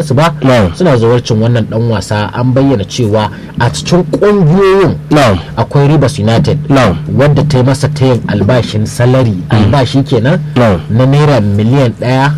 su ba Na'am. suna zawarcin wannan dan wasa an bayyana cewa a cikin kungiyoyin na'am akwai Rivers United na'am wadda ta yi masa tayin albashin salari albashi kenan Na'am. na naira miliyan ɗaya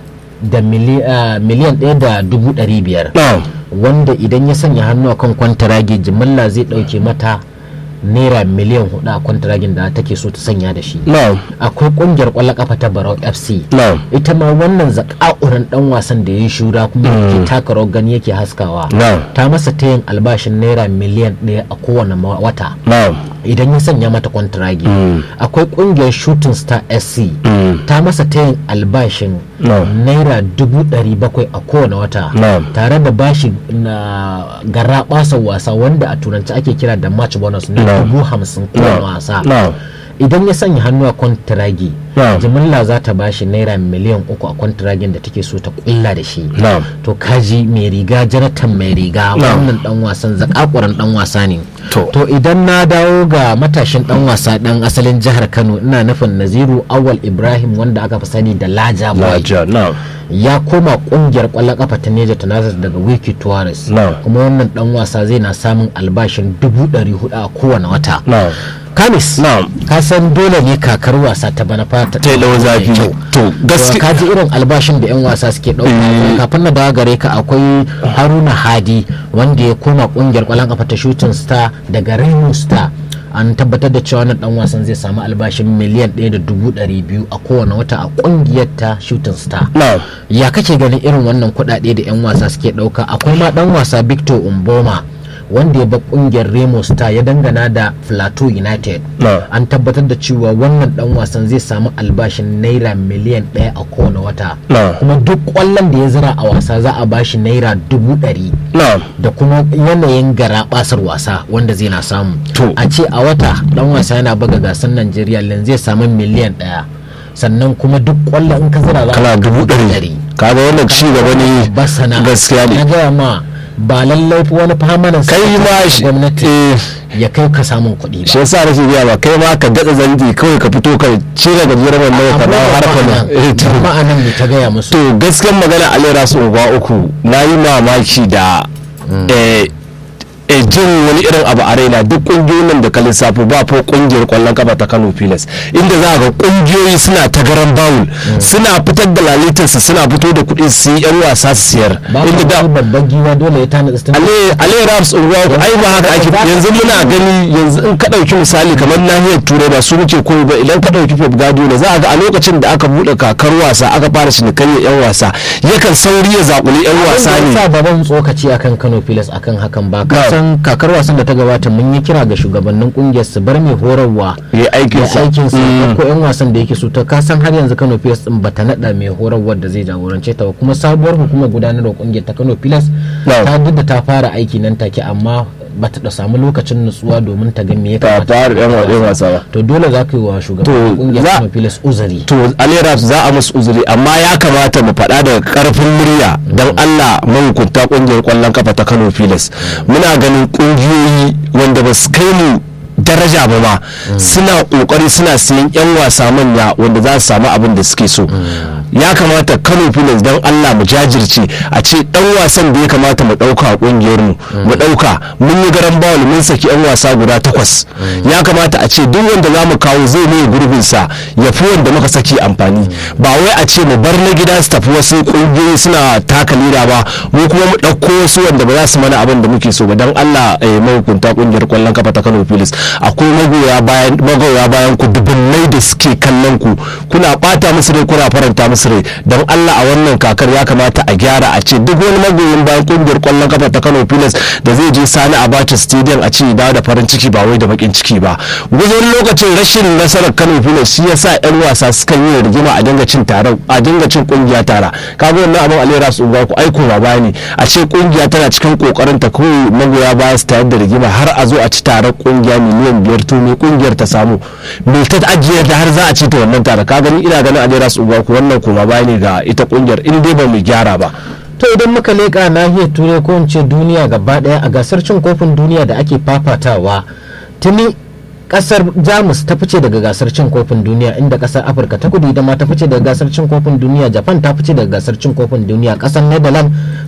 da mili- ah, miliyan ɗaya da dubu ɗari biyar na'am wanda idan ya sanya hannu a kan kwantaragi jimilla zai ɗauke mata naira miliyan hudu a kwantaragin da take so ta sanya da shi na'am akwai kungiyar kwallon kafa ta barau fc na'am ita ma wannan zaka'urin dan wasan da ya yi shura kuma ke taka rawar gani yake haskawa Na'am. ta masa ta yin albashin naira miliyan ɗaya a kowane ma- wata na'am idan ya sanya mata kwantiragi akwai kungiyar shooting star sc Mm. ta masa ta yin albashin No. naira dubu ɗari bakwai a kowane wata No. tare da bashi na gara wasa wanda a turanci ake kira da match bonus na No. dubu hamsin kowane No. wasa No. idan ya sanya hannu a kwantiragi No. jimilla za ta bashi naira miliyan uku a kwantiragin da take so ta kulla da shi na'am to kaji mai riga janatan mai riga No. wannan dan wasan zakakuran dan wasa ne To. to idan na dawo ga matashin dan wasa dan asalin jihar kano ina nufin naziru awal ibrahim wanda aka fi sani da laja boy laja na'am ya koma kungiyar kwallon kafa ta neja tanazar daga wiki tuwaris No. kuma wannan dan wasa zai na samun albashin dubu ɗari hudu a kowane wata na'am kamis Na'am. ka san dole ne kakar wasa ta bana fata ta yi ɗau zafi kyau. to gaske ka ji irin albashin da 'yan wasa suke ɗauka kafin na dawo gare ka akwai haruna hadi wanda ya koma kungiyar kwallon kafa ta shooting star daga rainbow star an tabbatar da cewa wannan dan wasan zai samu albashin miliyan ɗaya da dubu ɗari biyu a kowane wata a kungiyar ta shooting star na'am ya kake ganin irin wannan kuɗaɗe da 'yan wasa suke ɗauka akwai ma ɗan wasa victor umboma wanda ya bar kungiyar remo star ya dangana da plateau united No. an tabbatar da cewa wannan dan wasan zai samu albashin naira miliyan ɗaya a kowane wata No. kuma duk kwallon da ya zira a wasa za a bashi naira dubu ɗari na'am da kuma yanayin gara basar wasa wanda zai na samu To. a ce a wata dan wasa yana buga gasar najeriya lan zai samu miliyan ɗaya sannan kuma duk kwallon in ka zira za a kana baka dubu ɗari kaga wannan ci gaba ne basana gaskiya na ne gaya ma ba lallai wani famanan kai ma shi gwamnati eh, ya kai ka samun kuɗi shi ba yasa nake biya ba kai ma ka datsa zanji kawai ka fito ka cire gajeren wannan ka dawo har ka nan Eh, to ma'anan ne ta gaya musu to gaskiyar magana alera su uba uku na yi mamaki da eh, eh, jin wani irin abu a raina duk kungiyoyin nan da ka lissafo ba fa kungiyar kwallon kafa ta Kano Pilas inda za ga kungiyoyi suna ta garan bawul suna fitar da lalitarsu suna fito da kuɗi su yi yan wasa su siyar ba inda da ka babban giwa dole ya tana tsin ale raps unguwa ai ba haka ake yanzu muna gani yanzu in ka ɗauki misali kamar nahiyar turai ba su muke koyi ba idan ka ɗauki pep guardiola za a ga a lokacin da aka buɗe kakar wasa aka fara cinikayya yan wasa yakan sauri ya zaƙuli yan wasa ne sa baban tsokaci akan Kano Pilas akan hakan ba ka san kakar wasan da ta gabata mun yi kira ga shugabannin kungiyar su bar mai horarwa ya aikin ya sa aikin sa ko yan wasan da yake so ta ka san har yanzu Kano Pilas din bata nada mai horarwa da zai jagorance ta ba kuma sabuwar hukumar gudanarwa kungiyar ta Kano Pilas No. ta duk da ta fara aiki nan take amma bata da samu lokacin nutsuwa domin ta ga me ya ta kamata fara yan yan wasa ba to dole za ka yi wa To, shugaban kungiyar za- Kano Pilas uzuri to aleraps za a musu uzuri amma ya kamata mu faɗa daga karfin murya don allah mahukunta ƙungiyar ƙwallon kafa ta kano filas muna ganin ƙungiyoyi wanda ba su kai mu daraja ba ma suna ƙoƙari suna siyan 'yan wasa manya wanda za su samu abin da suke so ya kamata kano filas don allah mu jajirce a ce dan wasan da ya kamata mu ɗauka a ƙungiyar mu mu ɗauka mun yi garan bawul mun saki 'yan wasa guda takwas ya kamata a ce duk wanda za mu kawo zai ne gurbinsa ya fi wanda muka saki amfani ba wai a ce mu bar na gida su tafi wasu ƙungiyoyi suna taka leda ba mu kuma mu ɗauko wasu wanda ba za su mana abin da muke so ba don allah eh, mahukunta ƙungiyar ƙwallon kafa ta kano filis akwai magoya bayan magoya bayan ku dubunnai da suke kallon ku kuna ɓata musu rai kuna faranta musu rai don allah a wannan kakar ya kamata a gyara a ce duk wani magoyin bayan ƙungiyar ƙwallon kafa ta kano filis da zai je sani abacha stadium a ce dawo da farin ciki ba wai da bakin ciki ba wajen lokacin rashin nasarar kano filis shi yasa yan wasa suka yi rigima a dinga cin taron a dinga cin kungiya tara kaga wannan abin alera su ba ku aiko ba baya ne a ce kungiya tana cikin kokarin ta kawai magoya baya su tayar da rigima har a zo a ci taron kungiya miliyan biyar to me kungiyar ta samu me ta ajiyar da har za a ci ta wannan tara ka gani ina ganin alera su ba ku wannan koma baya ne ga ita kungiyar in dai ba mu gyara ba to idan muka leƙa nahiyar turai ko in ce duniya gaba ɗaya a gasar cin kofin duniya da ake fafatawa tuni kasar jamus ta fice daga gasar cin kofin duniya inda kasar afirka ta kudu ita ma ta fice daga gasar cin kofin duniya japan ta fice daga gasar cin kofin duniya kasar netherlands